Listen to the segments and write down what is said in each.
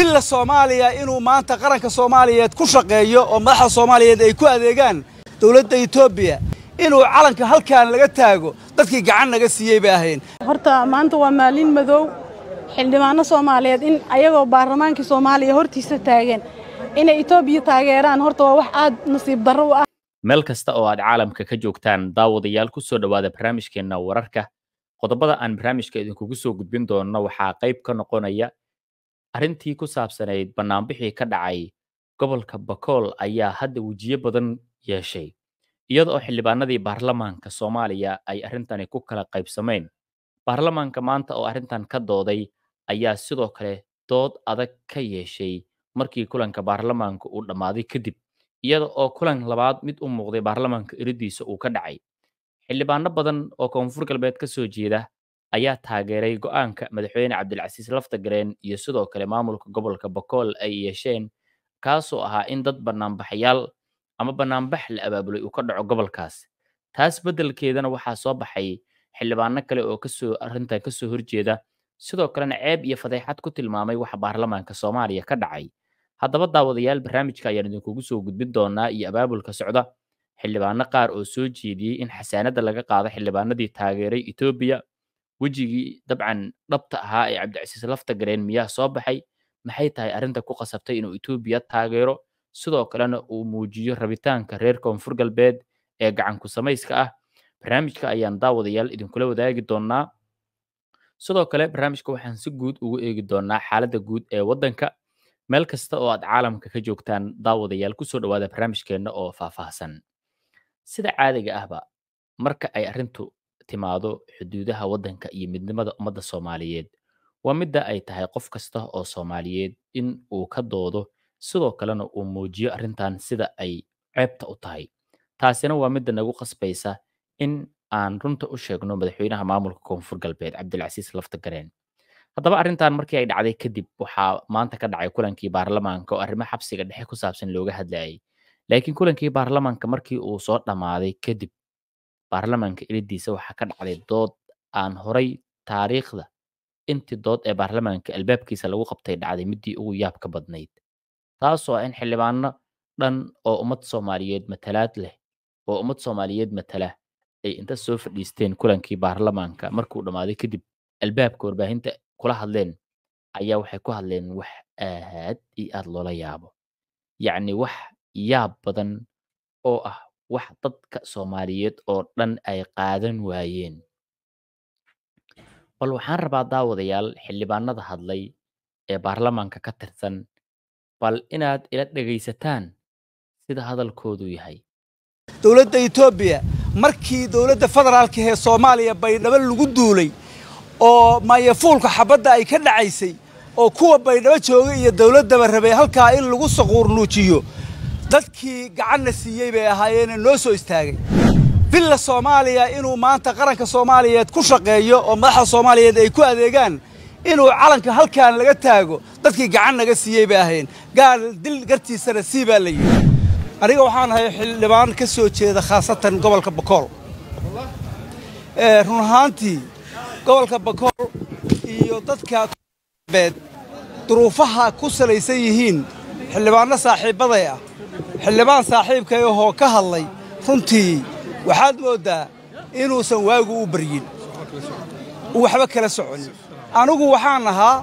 villa soomaaliya inuu maanta qaranka soomaaliyeed ku shaqeeyo oo madaxda soomaaliyeed ay ku adeegaan dowladda etoobiya inuu calanka halkan laga taago dadkii gacan naga siiyey bay ahayn horta maanta waa maalin madow xildhibaano soomaaliyeed in ayagoo baarlamaankii soomaaliya hortiisa taagan inay etoobiya taageeraan horta waa wax aad nasiib darro u ah meel kasta oo aad caalamka ka joogtaan daawadayaal ku soo dhowaada barnaamijkeenna wararka qodobada aan barnaamijka idinkugu soo gudbin doonno waxaa qayb ka noqonaya arrintii ku saabsanayd bannaanbixii ka dhacay gobolka bakool ayaa hadda wejiyo badan yeeshay iyada oo xildhibaanadii baarlamaanka soomaaliya ay arrintani ku kala qaybsameen baarlamaanka maanta oo arrintan ka dooday ayaa sidoo kale dood adag ka yeeshay markii kulanka baarlamaanka uu dhammaaday kadib iyada oo kulan labaad mid u muuqday baarlamaanka eridiisa uu ka dhacay xildhibaano badan oo koonfur galbeed ka soo jeeda ayaa taageeray go'aanka madaxweyne cabdilcasiis laftagareen iyo sidoo kale maamulka gobolka bakool ay yeesheen kaasoo ahaa in dad bannaanbaxayaal ama bannaanbax la abaabulay uu ka dhaco gobolkaas taas beddelkeedana waxaa soo baxay xildhibaano kale oo kasoo arrintan kasoo horjeeda sidoo kalena ceeb iyo fadeexad ku tilmaamay waxa baarlamaanka soomaaliya ka dhacay haddaba daawadayaal barnaamijka ayaan idinkugu soo gudbin doonaa iyo abaabulka socda xildhibaano qaar oo soo jeediyey in xasaanadda laga qaado xildhibaanadii taageeray etoobiya wejigii dabcan dhabta ahaa ee cabdicasiis laftagareen miyaa soo baxay maxay tahay arrinta ku qasabtay inuu etoobiya taageero sidoo kalena uu muujiyo rabitaanka reer koonfur galbeed ee gacanku samayska ah barnaamijka ayaan daawadayaal idinkula wadaagi doonaa sidoo kale barnaamijka waxaan si guud ugu eegi doonaa xaaladda guud ee waddanka meel kasta oo aad caalamka ka joogtaan daawadayaal kusoo dhowaada barnaamijkeenna oo faahfaahsan sida caadiga ahba marka ay arrintu timaado xuduudaha waddanka iyo midnimada ummadda soomaaliyeed waa midda ay tahay qof kasta oo soomaaliyeed in uu ka doodo sidoo kalena uu muujiyo arrintan sida ay ceebta u tahay taasina waa midda nagu qasbaysa in aan runta u sheegno madaxweynaha maamulka koonfur galbeed cabdilcasiis laftagareen haddaba arrintan markii ay dhacday kadib waxaa maanta ka dhacay kulankii baarlamaanka oo arrimo xabsiga dhexe ku saabsan looga hadlayay laakiin kulankii baarlamaanka markii uu soo dhammaaday kadib baarlamaanka ilidiisa waxaa ka dhacday dood aan horay taariikhda intii dood ee baarlamaanka albaabkiisa lagu qabtay dhacday midii ugu yaabka badnayd taasoo ah in xildhibaano dhan oo ummad soomaaliyeed matalaad leh oo ummad soomaaliyeed matala ay inta soo fadhiisteen kulankii baarlamaanka markuu dhammaaday kadib albaabka warbaahinta kula hadleen ayaa waxay ku hadleen wax aad iyo aad loola yaabo yacni wax yaab badan oo ah wax dadka soomaaliyeed oo dhan ay qaadan waayeen bal waxaan rabaa daawadayaal xildhibaanada hadlay ee baarlamaanka ka tirsan bal inaad ila dhegaysataan sida hadalkoodu yahay dowladda etoobiya markii dowladda federaalka ee soomaaliya baydhabo lagu duulay oo maayafuulka xabadda ay ka dhacaysay oo kuwa baydhabo jooga iyo dowladdaba rabay halkaa in lagu saquurnuujiyo dadkii gacanna siiyey bay ahaayeene noo soo istaagay villa soomaaliya inuu maanta qaranka soomaaliyeed ku shaqeeyo oo madaxda soomaaliyeed ay ku adeegaan inuu calanka halkan laga taago dadkii gacan naga siiyey bay ahayn gaal dil gartiisana sii baa la yidhi aniga waxaan ahay xildhibaan ka soo jeeda khaasatan gobolka bakool run ahaantii gobolka bakool iyo dadka beed duruufaha ku salaysan yihiin xildhibaanno saaxiibbaday ah xildhibaan saaxiibkay ahoo ka hadlay runtii waxaad mooddaa inuusan waagu u baryin uu waxba kala soconin anigu waxaan ahaa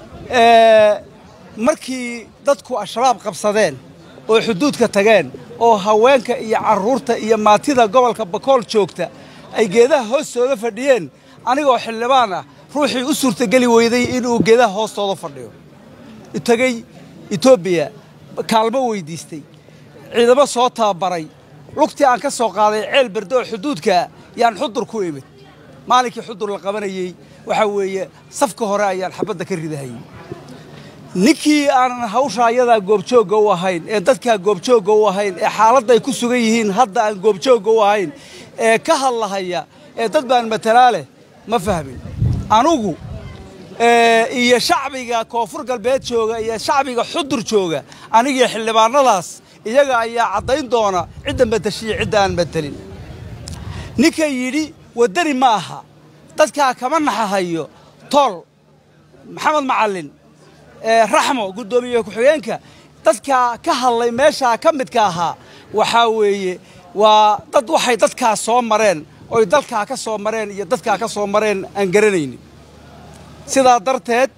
markii dadku al-shabaab qabsadeen oo xuduudka tageen oo haweenka iyo carruurta iyo maatida gobolka bakool joogta ay geedaha hoostooda fadhiyeen anigoo xildhibaan ah ruuxii u suurtageli weyday inuu geedaha hoostooda fadhiyo tegey etoobiya kaalmo weyddiistay ciidamo soo tababaray lugtii aan ka soo qaaday ceel berde oo xuduudkaa yaan xudur ku imid maalinkii xudur la qabanayey waxaa weeye safka hore ayaan xabadda ka ridahayey ninkii aanan hawsha ayadaa goobjoogga u ahayn ee dadkaa goobjoogga u ahayn ee xaaladday ku sugan yihiin hadda aan goobjoogga u ahayn ee ka hadlahaya ee dad baan matalaa leh ma fahmin anugu iyo shacbiga koonfur galbeed jooga iyo shacbiga xudur jooga anigii xildhibaanadaas iyaga ayaa caddayn doona cidda matashiya cidda aan matelin ninka yidhi waddani ma aha dadkaa kama naxahayo tool maxamed macallin raxmo guddoomiye ku-xigeenka dadka ka hadlay meeshaa ka midka ahaa waxaa weeye waa dad waxay dadkaas soo mareen oy dalkaa ka soo mareen iyo dadkaa ka soo mareen aan garanaynin sidaa darteed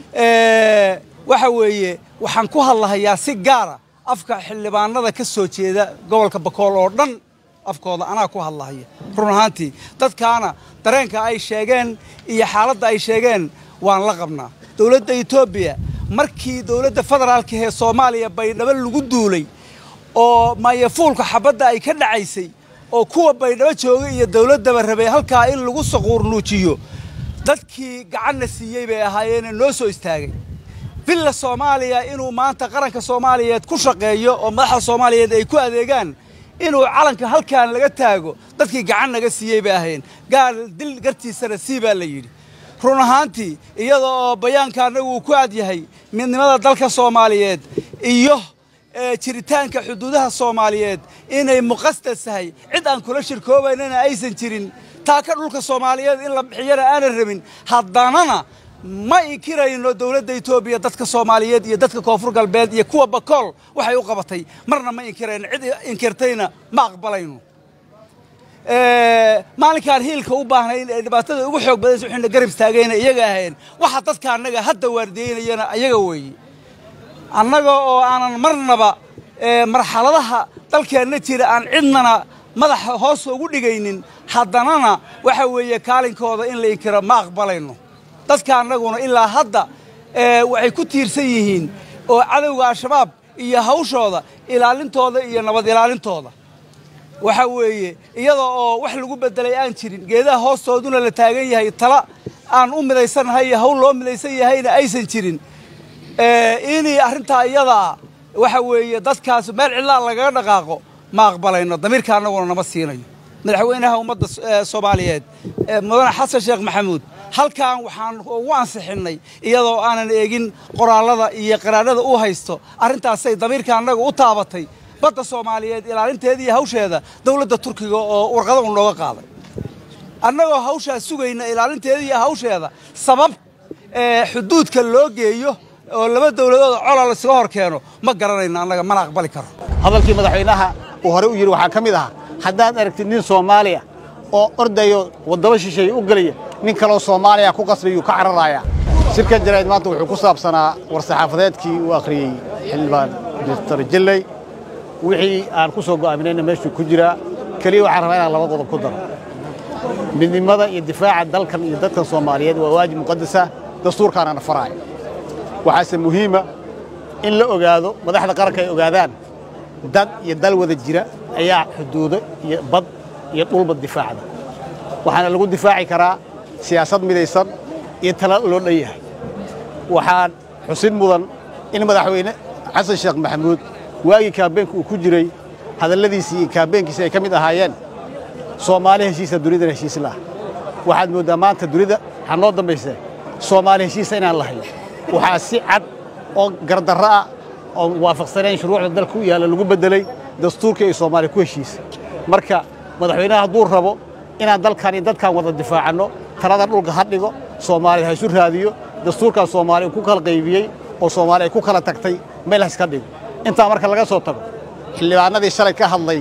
waxa weeye waxaan ku hadlahayaa si gaara afka xildhibaanada ka soo jeeda gobolka bakool oo dhan afkooda anaa ku hadlahaya run ahaantii dadkaana dareenka ay sheegeen iyo xaaladda ay sheegeen waan la qabnaa dowladda etoobiya markii dowladda federaalka ee soomaaliya baydhabo lagu duulay oo maayafuulka xabadda ay ka dhacaysay oo kuwa baydhabo jooga iyo dowladdaba rabay halkaa in lagu saquurnuujiyo dadkii gacanna siiyey bay ahaayeene noo soo istaagay villa soomaaliya inuu maanta qaranka soomaaliyeed ku shaqeeyo oo madaxda soomaaliyeed ay ku adeegaan inuu calanka halkaan laga taago dadkii gacan naga siiyey bay ahayn gaal dil gartiisana sii baa la yidhi run ahaantii iyada oo bayaanka annagu uu ku aad yahay midnimada dalka soomaaliyeed iyo jiritaanka xuduudaha soomaaliyeed inay muqasdas tahay cid aan kula shirkoobaynana aysan jirin taaka dhulka soomaaliyeed in la bixiyana aanan rabin haddanana ma inkirayno dowladda etoobiya dadka soomaaliyeed iyo dadka koonfur galbeed iyo kuwa bakool waxay u qabatay marna ma inkirayno cid inkirtayna ma aqbalayno maalinkaan hiilka u baahnayn ee dhibaatada ugu xoog badaysa waxayna garab istaagayna iyaga ahayn waxa dadka annaga hadda waardiyeynayana ayaga weeye annaga oo aanan marnaba marxaladaha dalkeenna jira aan cidnana madaxa hoos ugu dhigaynin haddanana waxa weeye kaalinkooda in la inkiro ma aqbalayno dadka annaguna ilaa hadda waxay ku tiirsan yihiin oo cadowga al-shabaab iyo hawshooda ilaalintooda iyo nabad ilaalintooda waxa weeye iyada oo wax lagu beddelay aan jirin geedaha hoostooduna la taagan yahay tala aan u midaysannahay iyo hawl loo midaysan yahayna aysan jirin inay arrintaa iyadaa waxa weeye dadkaas meel cidlaa lagaga dhaqaaqo ma aqbalayno damiirka annaguna nama siinayo madaxweynaha ummadda soomaaliyeed mudane xasan sheekh maxamuud halkan waxaan ugu ansixinnay iyadoo aanan eegin qoraallada iyo qaraadhada u haysto arrintaasay damiirka annaga u taabatay badda soomaaliyeed ilaalinteeda iyo hawsheeda dowladda turkiga oo warqada u nooga qaaday annagoo hawshaas sugayna ilaalinteeda iyo hawsheeda sabab xuduudka loo geeyo oo laba dowladood cola laysaga hor keeno ma garanayno annaga mana aqbali karo hadalkii madaxweynaha uu hore u yidhi waxaa ka mid ahaa haddaad aragtid nin soomaaliya oo ordayo waddaba shisheeye u gelaya nin kaloo soomaaliya ku qasbayuu ka cararayaa shirkan jaraa'id maanta wuxuu ku saabsanaa war-saxaafadeedkii uu akhriyey xildhibaan doctor jilley wixii aan ku soo go'aaminayna meeshuu ku jiraa keliya waxaan rabaa inaan laba qodob ku daro midnimada iyo difaaca dalkan iyo dadkan soomaaliyeed waa waajib muqadasa dastuurkaanana faraaya waxaase muhiima in la ogaado madaxda qaranka ay ogaadaan dad iyo dal wada jira ayaa xuduudo iyo bad iyo dhulba difaacda waxaana lagu difaaci karaa siyaasad midaysan iyo tala loo dhan yahay waxaan xusin mudan in madaxweyne xasan sheekh maxamuud waagii kaabeenka uu ku jiray hadalladiisii iyo kaabeenkiisi ay ka mid ahaayeen soomaali heshiisa dunidana heshiis laah waxaad mooddaa maanta dunida waxaa noo dambayse soomaali heshiisa inaan lahayn waxaa si cad oo gardarro ah oo waafaqsanayn shuruucda dalka u yaalla lagu beddelay dastuurkii ay soomaaliya ku heshiisay marka madaxweynaha hadduu rabo inaan dalkan iyo dadkan wada difaacanno talada dhulka ha dhigo soomaaliya ha isu raadiyo dastuurkan soomaaliya uu ku kala qaybiyey oo soomaaliya ay ku kala tagtay meel ha iska dhigo intaa marka laga soo tago xildhibaanadii shalay ka hadlay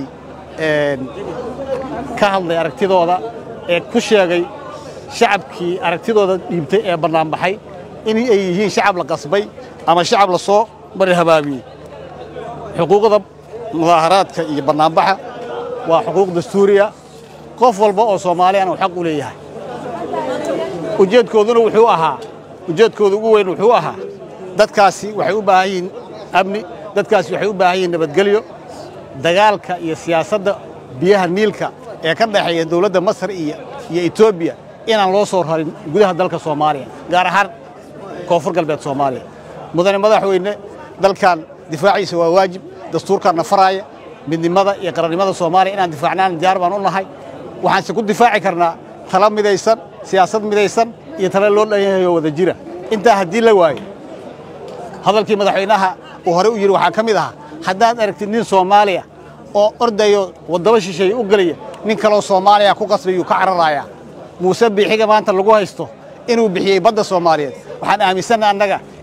ka hadlay aragtidooda ee ku sheegay shacabkii aragtidooda dhiibtay ee bannaanbaxay in ay yihiin shacab la qasbay ama shacab la soo bari habaabiyey xuquuqda mudaaharaadka iyo bannaanbaxa waa xuquuq dastuuriya qof walba oo soomaaliyana uu xaq u leeyahay ujeedkooduna wuxuu ahaa ujeedkooda ugu weyn wuxuu ahaa dadkaasi waxay u baahan yihiin amni dadkaasi waxay u baahan yihiin nabadgelyo dagaalka iyo siyaasadda biyaha niilka ee ka dhexeeya dowladda masar iyo iyo etoobiya inaan loo soo rarin gudaha dalka soomaaliya gaar ahaan koonfur galbeed soomaaliya mudane madaxweyne dalkan difaaciisa waa waajib dastuurkaanna faraaya midnimada iyo qarannimada soomaaliya inaan difaacnaan diyaar baan u nahay waxaanse ku difaaci karnaa tala midaysan siyaasad midaysan iyo tala loo dhan yahay oo wada jira intaa haddii la waayo hadalkii madaxweynaha uu hore u yidhi waxaa ka mid ahaa haddaad aragtid nin soomaaliya oo ordayo waddaba shisheeye u gelaya nin kaloo soomaaliya ku qasbayuu ka cararayaa muuse biixiga maanta lagu haysto inuu bixiyey badda soomaaliyeed waxaan aaminsanna annaga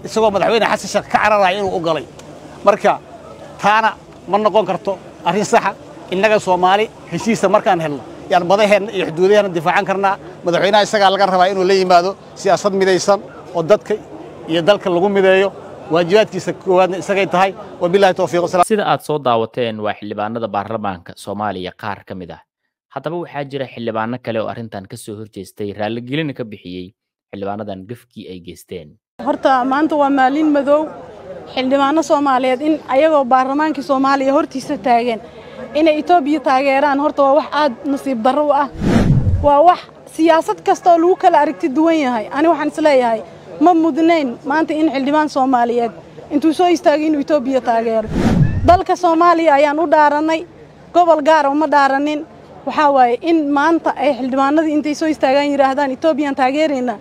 isagoo madaxweyne xasan sheekh ka cararaya inuu u galay marka taana ma noqon karto arrin saxa innaga soomaali heshiisa markaan helno yaan badaheenna iyo xuduudaheenna difaacan karnaa madaxweynaha isagaa laga rabaa inuu la yimaado siyaasad midaysan oo dadka iyo dalka lagu mideeyo waajibaadkiisa koowaadna isagay tahay wabilahi towfiiq sida aad soo daawateen waa xildhibaanada baarlamaanka soomaaliya qaar ka mid ah haddaba waxaa jira xildhibaano kale oo arrintan ka soo horjeestay raalligelina ka bixiyey xildhibaanadan gafkii ay geysteen horta maanta waa maalin madow xildhibaano soomaaliyeed in ayagoo baarlamaankii soomaaliya hortiisa taagan inay etoobiya taageeraan horta waa wax aad nasiib darro u ah waa wax siyaasad kasta oo lagu kala aragti duwan yahay ani waxaan isleeyahay ma mudnayn maanta in xildhibaan soomaaliyeed intuu soo istaagay inuu etoobiya taageero dalka soomaaliya ayaan u dhaarannay gobol gaara uma dhaaranin waxaa waaye in maanta ay xildhibaanadii intay soo istaagaan yidhaahdaan etoobiyaan taageeraynaa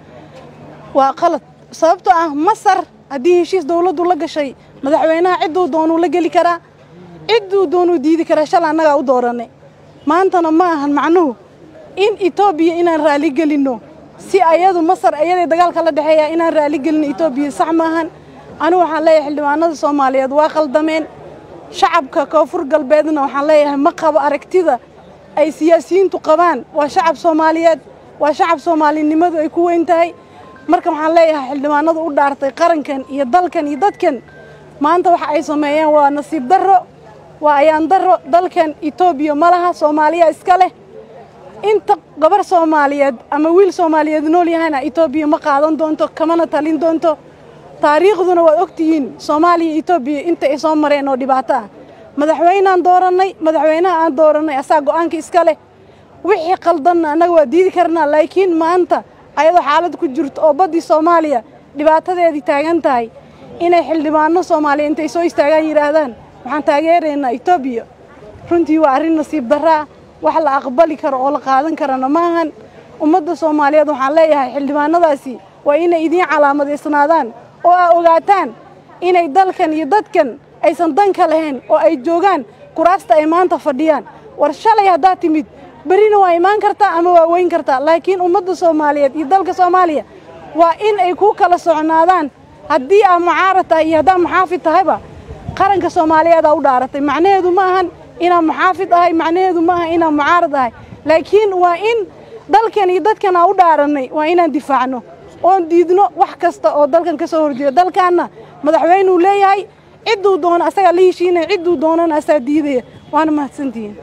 waa qalad sababtoo ah masar haddii heshiis dawladdu la gashay madaxweynaha cidduu doonuu la geli karaa cidduu doonuu diidi karaa shala annagaa u doorannay maantana ma ahan macnuhu in etoobiya inaan raali gelinno si ayadu masar ayaday dagaalka la dhexeeya inaan raali gelinno etoobiya sax maahan anigu waxaan leeyahay xildhibaanada soomaaliyeed waa qaldameen shacabka koonfur galbeedna waxaan leeyahay ma qabo aragtida ay siyaasiyiintu qabaan waa shacab soomaaliyeed waa shacab soomaalinimadu ay ku weyn tahay marka waxaan leeyahay xildhibaanadu u dhaartay qarankan iyo dalkan iyo dadkan maanta waxa ay sameeyeen waa nasiib darro waa ayaan darro dalkan etoobiya ma laha soomaaliya iska leh inta gabar soomaaliyeed ama wiil soomaaliyeed nool yahayna etoobiya ma qaadan doonto kamana talin doonto taariikhduna waad ogtihiin soomaaliya iyo etoobiya inta ay soo mareen oo dhibaato ah madaxweynaan doorannay madaxweynaha aan doorannay asaa go'aanka iska leh wixii qaldanna annaga waa diidi karnaa laakiin maanta ayadoo xaalad ku jirto oo baddii soomaaliya dhibaatadeedii taagan tahay inay xildhibaano soomaaliya intay soo istaagaan yidhaahdaan waxaan taageeraynaa etoobiya runtii waa arrin nasiib darraa wax la aqbali karo oo la qaadan karana maahan ummadda soomaaliyeed waxaan leeyahay xildhibaanadaasi waa inay idiin calaamadaysnaadaan oo aa ogaataan inay dalkan iyo dadkan aysan danka lahayn oo ay joogaan kuraasta ay maanta fadhiyaan war shalay haddaad timid berrina waa imaan kartaa ama waa weyn kartaa laakiin ummadda soomaaliyeed iyo dalka soomaaliya waa in ay ku kala socnaadaan haddii aa mucaarad tahay iyo haddaa muxaafid tahayba qaranka soomaaliyeedaa u dhaaratay macnaheedu ma ahan inaan muxaafid ahay macnaheedu ma aha inaan mucaarad ahay laakiin waa in dalkan iyo dadkan aa u dhaarannay waa inaan difaacno oon diidno wax kasta oo dalkan ka soo horjeeda dalkaanna madaxweynuu leeyahay cidduu doono asagaa la heshiinaya cidduu doonana asaa diidaya waana mahadsantihiin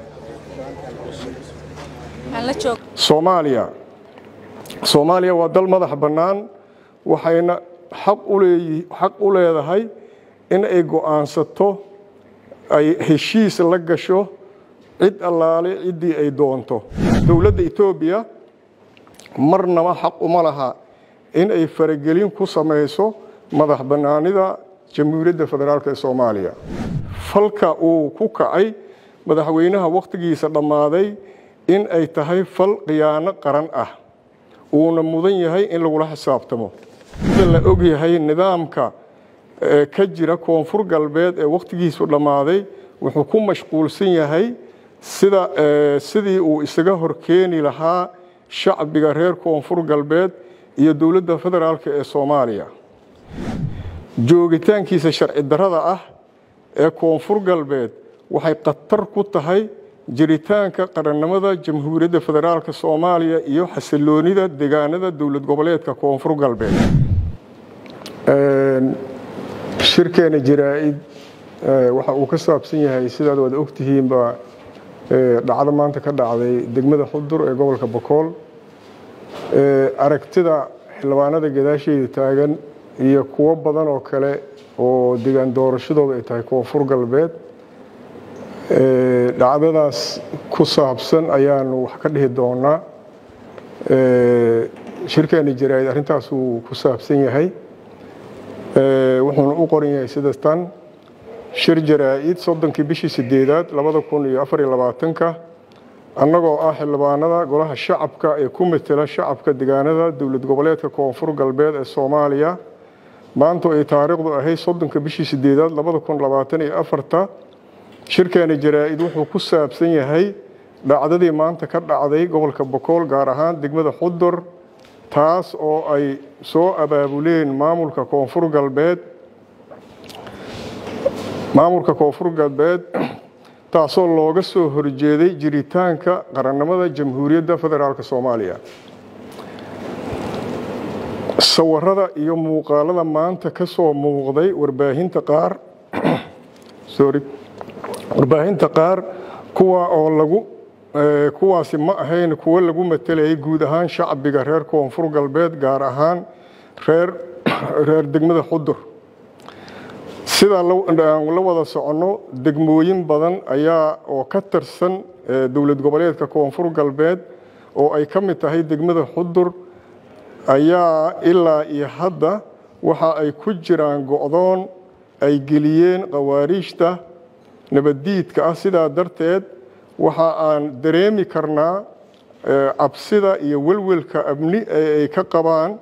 soomaaliya soomaaliya waa dal madax bannaan waxayna xaq uleeyi xaq u leedahay in ay go'aansato ay heshiis la gasho cid allaale ciddii ay doonto dowladda etoobiya marnaba xaq uma laha in ay faragelin ku samayso madax bannaanida jamhuuriyadda federaalk ee soomaaliya falka uu ku kacay madaxweynaha wakhtigiisa dhammaaday in ay tahay fal khiyaano qaran ah uuna mudan yahay in lagula xisaabtamo sida la og yahay nidaamka ka jira koonfur galbeed ee wakhtigiisu dhammaaday wuxuu ku mashquulsan yahay sida sidii uu isaga horkeeni lahaa shacbiga reer koonfur galbeed iyo dowladda federaalk ee soomaaliya joogitaankiisa sharci darrada ah ee koonfur galbeed waxay khatar ku tahay jiritaanka qarannimada jamhuuriyadda federaalk soomaaliya iyo xasiloonida deegaanada dowlad goboleedka koonfur galbeed shirkeena jaraa-id waxa uu ka saabsan yahay sidaad waad ogtihiinba dhacdo maanta ka dhacday degmada xudur ee gobolka bokool aragtida xildhibaanada gadaasheeda taagan iyo kuwo badan oo kale oo degaan doorashadooda ay tahay koonfur galbeed dhacdadaas ku saabsan ayaanu wax ka dhihi doonaa shirkeena jaraa-id arrintaasuu ku saabsan yahay wuxuuna u qoran yahay sida tan shir jaraa-id soddonkii bishii sideedaad labada kun iyo afar iyo labaatanka annagoo ah xildhibaanada golaha shacabka ee ku matela shacabka degaanada dowlad goboleedka koonfur galbeed ee soomaaliya maanta ay taariikhdu ahayd soddonka bishii sideedaad labada kun labaatan iyo afarta shirkeena jaraa-id wuxuu ku saabsan yahay dhacdadii maanta ka dhacday gobolka bokool gaar ahaan degmada xudur taas oo ay soo abaabuleen maamulka koonfur galbeed maamulka koonfur galbeed taasoo looga soo horjeeday jiritaanka qarannimada jamhuuriyadda federaalk soomaaliya sawirada iyo muuqaalada maanta ka soo muuqday warbaahinta qaar sorry warbaahinta qaar kuwa oo lagu kuwaasi ma ahayn kuwo lagu matelayay guud ahaan shacbiga reer koonfur galbeed gaar ahaan reer reer degmada xudur sidaa la wada soconno degmooyin badan ayaa oo ka tirsan dowlad goboleedka koonfur galbeed oo ay ka mid tahay degmada xudur ayaa ilaa iyo hadda waxa ay ku jiraan go'doon ay geliyeen khawaariijta nabaddiidka ah sidaa darteed waxa aan dareemi karnaa cabsida iyo welwelka amni ee ay ka qabaan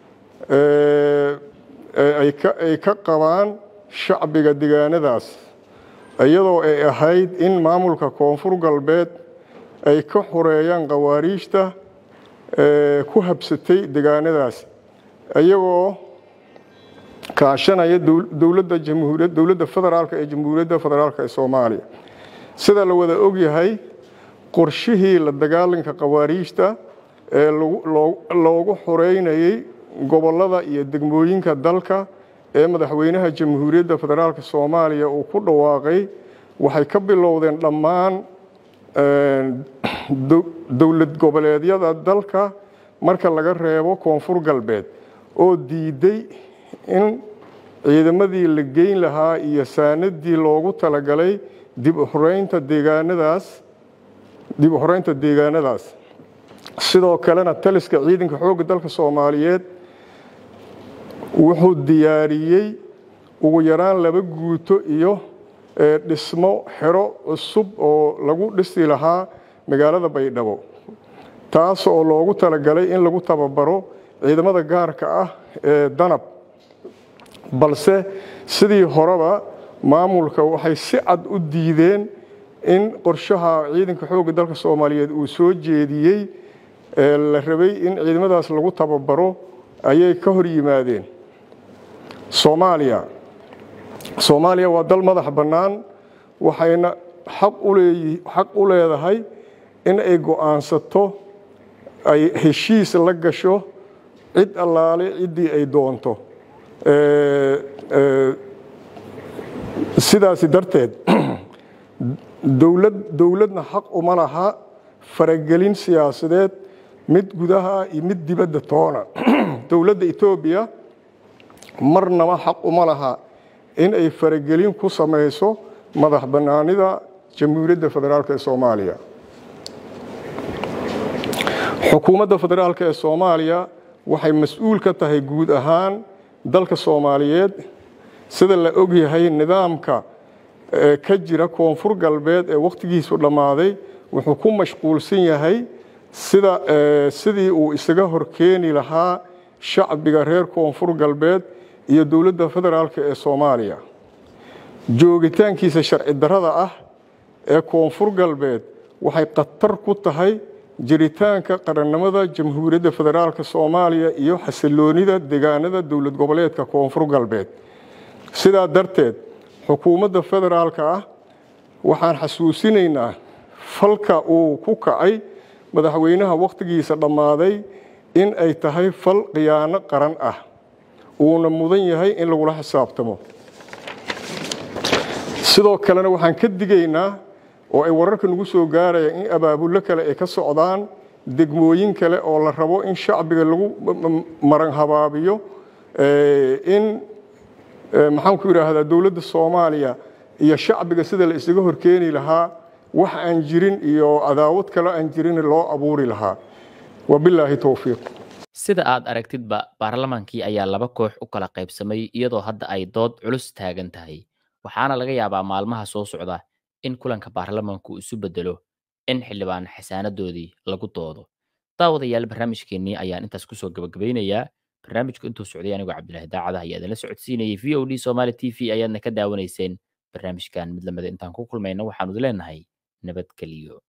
ay ka qabaan shacbiga degaanadaas iyadoo ay ahayd in maamulka koonfur galbeed ay ka xoreeyaan khawaariijta ku habsatay degaanadaas iyagoo kaashanaya dowladda jamhuuriyad dowladda federaalka ee jamhuuriyadda federaalka ee soomaaliya sida la wada ogyahay qorshihii la dagaalanka khawaariijta ee loogu xoreynayay gobollada iyo degmooyinka dalka ee madaxweynaha jamhuuriyadda federaalk soomaaliya uu ku dhawaaqay waxay ka bilowdeen dhammaan dowlad goboleedyada dalka marka laga reebo koonfur galbeed oo diiday in ciidamadii la geyn lahaa iyo saanadii loogu talagalay dib u xoreynta deegaanadaas dib u xoreynta deegaanadaas sidoo kalena taliska ciidanka xoogga dalka soomaaliyeed wuxuu diyaariyey ugu yaraan laba guuto iyo dhismo xero cusub oo lagu dhisi lahaa magaalada baydhabo taas oo loogu talagalay in lagu tababaro ciidamada gaarka ah ee danab balse sidii horeba maamulka waxay si cad u diideen in qorshaha ciidanka xoogga dalka soomaaliyeed uu soo jeediyey la rabay in ciidamadaas lagu tababaro ayay ka hor yimaadeen soomaaliya soomaaliya waa dal madax bannaan waxayna xaq uleeyi xaq u leedahay in ay go'aansato ay heshiis la gasho cid allaale ciddii ay doonto sidaasi darteed dowlad dowladna xaq uma laha faragelin siyaasadeed mid gudaha iyo mid dibadda toona dowladda etoobiya marnaba xaq uma laha in ay faragelin ku samayso madax bannaanida jamhuuriyadda federaalk ee soomaaliya xukuumadda federaalk ee soomaaliya waxay mas-uul ka tahay guud ahaan dalka soomaaliyeed sida la ogyahay nidaamka ka jira koonfur galbeed ee wakhtigiisu dhammaaday wuxuu ku mashquulsan yahay sida sidii uu isaga horkeeni lahaa shacbiga reer koonfur galbeed iyo dowladda federaalk ee soomaaliya joogitaankiisa sharci darrada ah ee koonfur galbeed waxay khatar ku tahay jiritaanka qarannimada jamhuuriyadda federaalk soomaaliya iyo xasiloonida deegaanada dowlad goboleedka koonfur galbeed sidaa darteed xukuumadda federaalka ah waxaan xasuusinaynaa falka uu ku kacay madaxweynaha wakhtigiisa dhammaaday in ay tahay fal khiyaano qaran ah uuna mudan yahay in lagula xisaabtamo sidoo kalena waxaan ka digaynaa oo ay wararka nagu soo gaarayaan in abaabullo kale ay ka socdaan degmooyin kale oo la rabo in shacbiga lagu maran habaabiyo in maxaanku yidhaahdaa dowladda soomaaliya iyo shacbiga sida la isaga horkeeni lahaa wax aan jirin iyo cadaawad kale aan jirin loo abuuri lahaa wabilaahi towfiiq sida aad aragtidba baarlamaankii ayaa laba koox u kala qaybsamay iyadoo hadda ay dood culus taagan tahay waxaana laga yaabaa maalmaha soo socda in kulanka baarlamaanku isu bedelo in xildhibaan xasaanadoodii lagu doodo daawadayaal barnaamijkeennii ayaan intaas kusoo gabagabaynayaa barnaamijku intuu socday anigoo cabdilaahi daacada ayaa idinla socodsiinayay v o d somaali t v ayaadna ka daawanayseen barnaamijkan mid lamida intaan ku kulmayna waxaanu idin leenahay nabadgeliyo